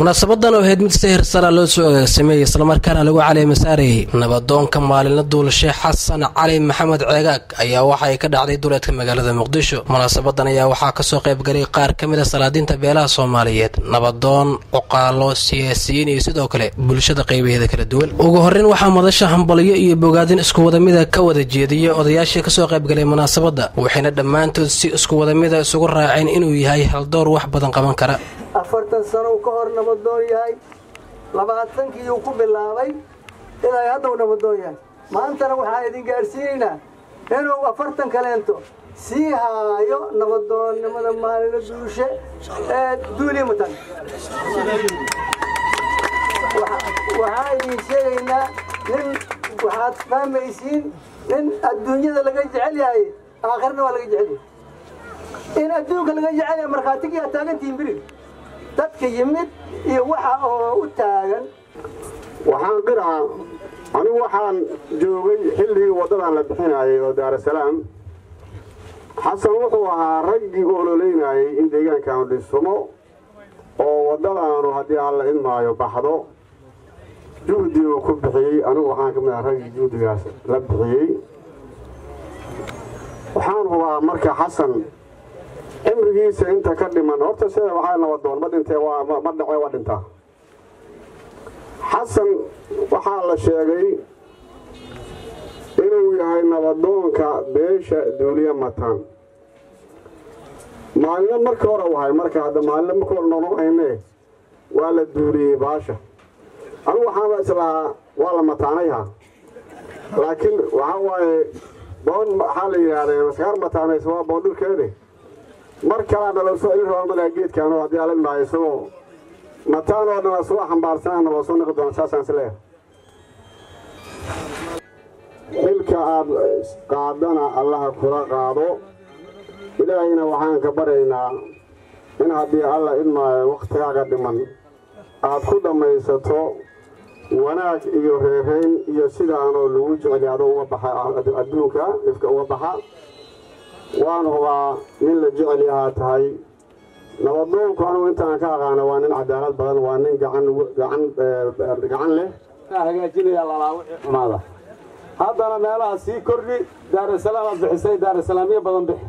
munaasabadan oo ahayd mid si hirsara loo soo agaagsameeyey islamarkaana lagu caleema saarayay nabadoonka maalinla duulashe xasan cali maxamed ceegaag ayaa waxa ay ka dhacday duleedka magaalada muqdisho munaasabadan ayaa waxaa kasoo qaybgalay qaar ka mid a salaadiinta beelaha soomaaliyeed nabadoon cuqaalo siyaasiyiin iyo sidoo kale bulshada qaybaheeda kala duwan ugu horeyn waxaa madasha hambalyo iyo bogaadin isku wadamida ka wada jeediyey odayaashii kasoo qaybgalay munaasabadda waxayna dhammaantood si isku wadamida isugu raaceen inuu yahay haldoor wax badan qaban kara afartan sano uu ka hor nabadoon yahay labaatankii uu ku bilaabay ilaa hadda uu nabadoon yahay maantana waxaan idin gaadhsiinaynaa inuu afartan kaleento sii haayo nabadoonnimada maalina duushe ee duulimutan waxaan idin sheegaynaa nin waxaad fahmaysiin nin adduunyada laga jecel yahay aakhirna waa laga jecel yahay in adduunka laga jecel yahay markhaatigii aad taagantihiin birig dadka yimid iyo waxa oo u taagan waxaan qira'a anigu waxaan joogay xilligii waddadan la bixinayay oo daarasalaam xasan wuxuu ahaa raggii u ololeynayay in deegaankaanu dhismo oo waddadaanu haddii alla idmaayo baxdo juhdi uu ku bixiyey anigu waxaan ka mid aha raggii juhdigaas la bixiyey waxaan hubaa marka xasan cimrigiisa inta ka dhiman horta sida waxaa nabadoon ma dhintee ma dhace waa dhintaa xasan waxaa la sheegay inuu yahay nabadoonka beesha duuliye mataan maalino marka hore wahay marka hadda maalino marka hore nonohayne waa la duuliyey baasha anigu waxaaba islahaa waa la mataanayha laakiin waxaa waaye boon waxaa la yidhahdee maskaar mataanaysa waa boon dhulkeede mar kalaa naloo soo celin rabaa malaa geedkaano haddii ala imaayo isagoo mataan oo dhan asagoo xambaarsanaa naloo soo noqi doona saasaan is leeyahay xilka aad qaadana allaha kula qaado ilaahayna waxaan ka baryaynaa in haddii alla idmaayo wakhtigaaga dhiman aad ku dhammaysato wanaag iyo reerayn iyo sidaanoo lagu jeceli adoo uga baxa adduunka ifka uga baxa waan hubaa nin la jecel yahaa tahay nabadoonku anugu intaan ka aqaana waa nin cadaalad badan waa nin gacan leh hagaajinaya lalaawici xumaada haddana meelaha sii kordhi daarusalaam aad bixisay daarusalaamyo badan bixi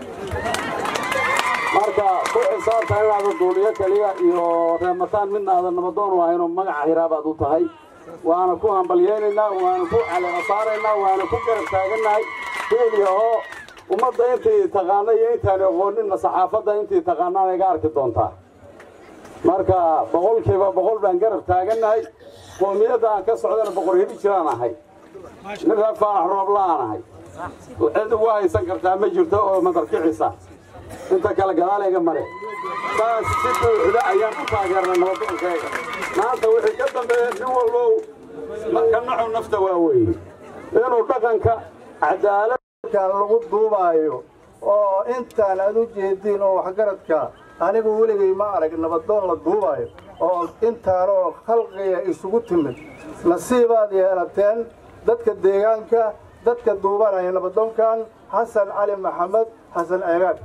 marka ku xisaabta inaada duuliyo keliya iyo reemataan midna aadan nabadoon u ahaynoo magaca hiraabaad u tahay waana ku hambalyeynaynaa waana ku caleema saaraynaa waana ku garab taagannahay hiiliyahoo ummadda intii taqaana iyo intaan aqooninna saxaafadda intii taqaanaan iga arki doontaa marka boqolkiiba boqol baan garab taagannahay qoomiyadda aan ka socdana boqor heli jiraan ahay nin reer faarax roobla-aan ahay cid ugu haysan kartaa ma jirto oo madarkicisa inta kale gadaalayga mare saas si buuxda ayaan u taageernay nabadoonkayga maanta wixii ka dambeeya nin walbow ka naxu nafta waa weeye inuu dhaqanka cadaalad lagu duubaayo oo intaan aad u jeediin oo waxgaradka anigu weligay ma arag nabadoon la duubaayo oo intaanoo khalqiga isugu timid nasiibaad yeelateen dadka deegaanka dadka duubanaya nabadoonkan xasan cali maxamed xasan ceegaad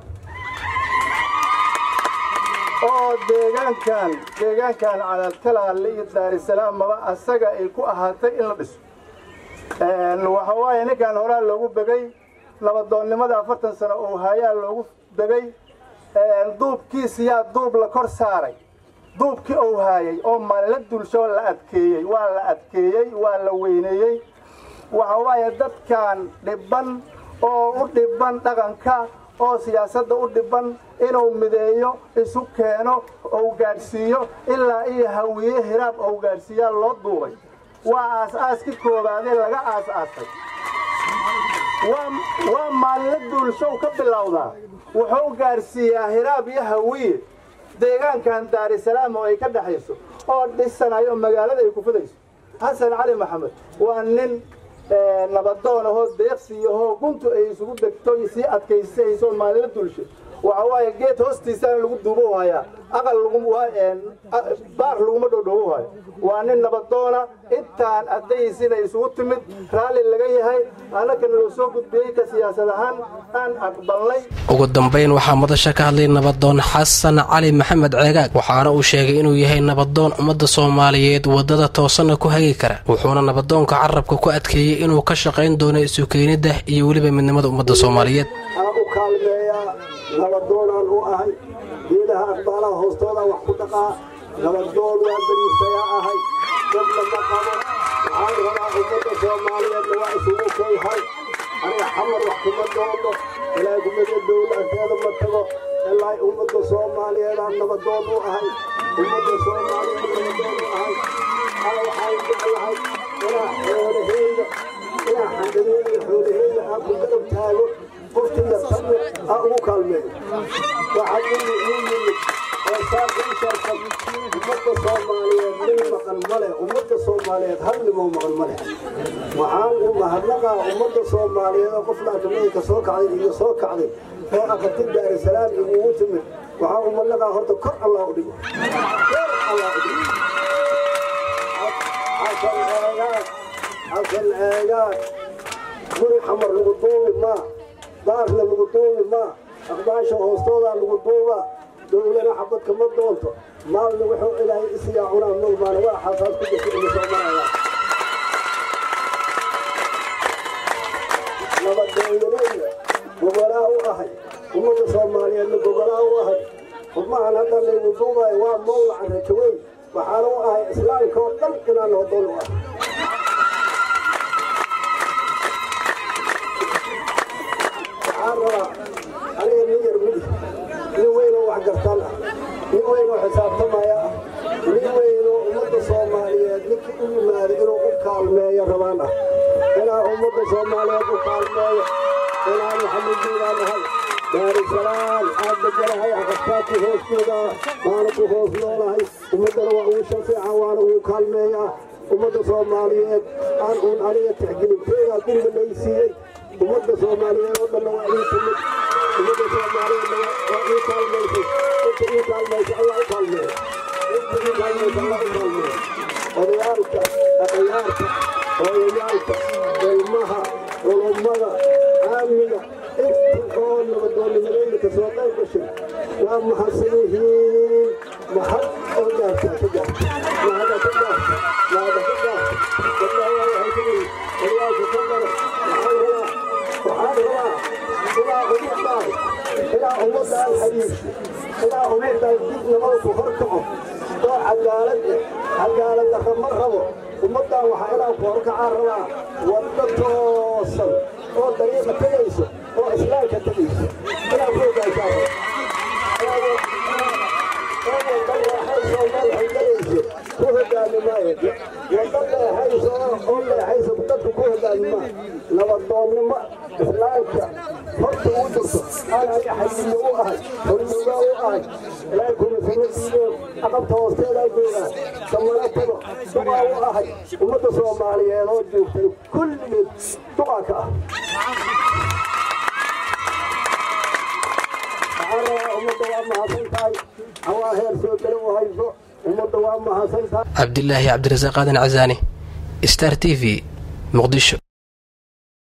oo deegaankan deegaankan calaadkalaale iyo daarisalaam maba asaga ay ku ahaatay in la dhiso waxa waaye ninkan horaa loogu begay nabadoonnimada afartan sano oo hayaa loogu begay duubkiisiyaa duub la kor saaray duubkii ou haayay oo maalila dulsho la adkeeyey waa la adkeeyey waa la weyneeyey waxa waaye dadkan dhibban oo u dhibban dhaqanka oo siyaasadda u dhibban inuu mideeyo isu keeno ou gaadhsiiyo ilaa iyo hawiye hiraab ou gaadhsiiyaa loo duubay waa aas-aaskii koobaadee laga aas-aasay waa maalila duulshow ka bilowdaa wuxuu gaadhsiiyaa hiraab iyo hawiye deegaankan daarisalaam oo ay ka dhexayso oo dhisanayo magaalada ay ku fidayso xasan cali maxamed waa nin nabadoon ahoo deeqsi ahoo guntu ay isugu degto sii adkaysayso maalila duulsho waxa waaye geed hoostiisana lagu duubo waayaa aqal baar laguma dhodhoobo waayo waa nin nabadoona intaan addayisina isugu timid raalli laga yahay annagana loo soo gudbiyey ka siyaasad ahaan aan aqbalnay ugu dambayn waxaa madasha ka hadlay nabadoon xasan cali maxamed ceegaag waxaana uu sheegay inuu yahay nabadoon ummadda soomaaliyeed waddada toosanna ku hagi kara wuxuuna nabadoonka carabka ku adkeeyey inuu ka shaqayn doono isu keenidda iyo weliba midnimada ummadda soomaaliyeed aan u kaalmeeyaa nabadoonaan u ahay geedaha aqbaalaha hoostooda wax ku dhaqaa nabadoon waa beriistayaa ahay dadna ma qabo waxaan rabaa ummadda soomaaliyeedna waa isugu kayhay aniga xamar wax kuma doono ilaa gumada dowla agteeda ma tago ilaa ummadda soomaaliyeedaan nabadoon u ahay ummadda soomaaliyeed nabadoon u ahay ana waxaan jeclahay inaa xoolaheyda inaa xandhadeeda xoolaheyda aan ku garab taago qofkiya tanne aan ugu kaalmeeyo waxaa ii yimid oo saan ii sharfan ummadda soomaaliyeed nin maqan male ummadda soomaaliyeed hal nimoo maqan male waxaan u mahadnaqaa ummadda soomaaliyeed oo qof laakameyka soo kacday iyo soo kacday oo aqarti daarisalaam igugu timid waxaan u mahadnaqaa horta kor allah u dhigo kor allah u dhigo xasan eegaan xasan eegaan guri xamar lagu duubi maa daarna lagu duubi maa aqbaasha hoostoodaa lagu duubaa dowlana xabad kama doonto maalna wuxuu ilaahay isiyaa cunaa mogmaana waa xasaas ku jirta ina soo maraya nabadoonyalayna gogolaa u ahay ummadda soomaaliyeedna gogolaa u ahay xubmahan hadda laygu duubayo waa mawlaca rajaweyn waxaana u ahay islaamka oo dhan inaan nabadoon u ahay waxaan rabaa aniga nin yar midi nin weynoo wax gartaan ah nin weynoo xisaabtamaya ah nin weynoo ummadda soomaaliyeed ninkii u yimaada inuu u kaalmeeyo rabaan ah inaa ummadda soomaaliyeed u kaalmeeyo inaan maxamudiinaa nahay daarisalaam aad deganahay aqabtaadku hoostooda waana ku hoos noolahay ummaddana waa ugu shafeeca waana ugu kaalmeeyaa ummadda soomaaliyeed aan uun aniga tixgelinteedaa guriga laysiiyey ummadda soomaaliyeed oo dhanna waa ii timid ummadda soomaaliyeedna waa ii kaalmaysay inta ii kaalmaysa allah u kaalmeeya inta ii kaalmaysa allah u kaalmeeya odayaalka dhaqayaarka hooyayaalka ilmaha culummada caamiga inta oo nabadoonnimadeyna ka soo qayb gashay waa mahadsan yihiin mahad oo gaartaa ka gaarta mahada ka gaarta mahada ka gaarta wallahi waa waxay ka yihiin odayaalka ka dara waxaan rabaa waxaan rabaa ilaa ummadaan ilaa ummadaan xadiis ilaa ummadaan dib nabada ku horkaco oo cadaalad eh cadaalad darra ma rabo ummaddan waxaa ilaa ku horkacaa rabaa wadda toosan oo dariiqa tegayso oo islaamka tegayso ilaa ku ogaasaa ku hogaami maayo wadda leexayso oo leexayso dadku ku hogaami maayo nabadoonnimo islaamka horta u jirto aan aniga xayiyo u ahay hormuugaa u ahay ilaahay kuma samadiiyo aqabta hoosteedaa joogaa samana tago duqaa u ahay ummadda soomaaliyeed oo joogtay kulligeed duqaa ka ah waxaan rabaa ummadda waa mahadsan tahay hawaa heer soo gala u hayso ummadda waa mahadsan tahay cabdilaahi cabdirasaaq aadan casaani star t v muqdisho